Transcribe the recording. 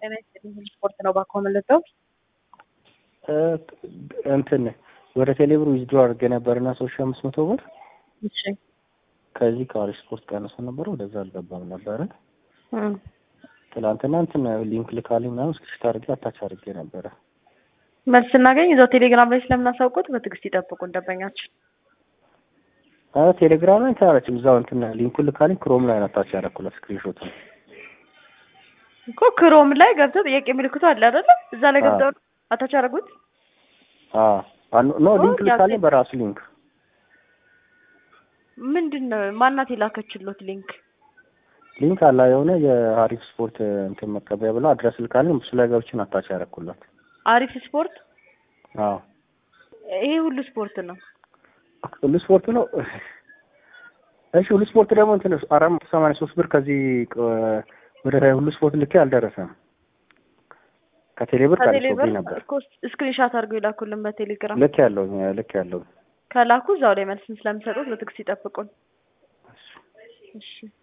ጤና ይስጥልኝ ስፖርት ነው ባኮ መለጠው እንትን ወደ ቴሌብር ዊዝድሮ አድርጌ ነበርና ሶስት ሺህ አምስት መቶ ብር እሺ ከዚህ ከአሪፍ ስፖርት ቀንሶ ነበረ ወደዛ አልገባም ነበረ። እም፣ ትላንትና እንትን ሊንክ ልካልኝ ምናምን ስክሪፕት አድርጌ አታች አድርጌ ነበረ። መልስ ስናገኝ እዛው ቴሌግራም ላይ ስለምናሳውቁት በትዕግስት ይጠብቁን ደንበኛችን። አዎ ቴሌግራም ላይ ታረችም እዛው እንትን ሊንኩን ልካልኝ ክሮም ላይ ነው አታች ያደረኩላት ስክሪንሾት ነው። እኮ ክሮም ላይ ገብተው ጥያቄ ምልክቱ አለ አይደለ? እዛ ላይ አዎ። ገብተው አታች አደረጉት። አዎ አን- ኖ ሊንክ ኦ፣ ልካልኝ ያዘ- በራሱ ሊንክ ምንድን ነው ማናት የላከችሎት ሊንክ? ሊንክ አላ የሆነ የአሪፍ ስፖርት እንትን መቀበያ ብለው አድረስ ልካልኝ እሱ ላይ ገብቼ ነው አታች ያደረኩላት። አሪፍ ስፖርት። አዎ ይሄ ሁሉ ስፖርት ነው። ሁሉ ስፖርት ነው። እሺ ሁሉ ስፖርት ደግሞ እንትን አራት መቶ ሰማንያ ሶስት ብር ከዚህ ቅ- ወደ ሁሉ ስፖርት ልኬ አልደረሰም። ከቴሌብር ከቴሌብር ቀንሶብኝ ነበር። እኮ ስክሪንሻት አድርገው የላኩልን በቴሌግራም ልክ ያለው ልክ ያለው ከላኩ እዛው ላይ መልስን ስለሚሰጡት በትዕግስት ይጠብቁን። እሺ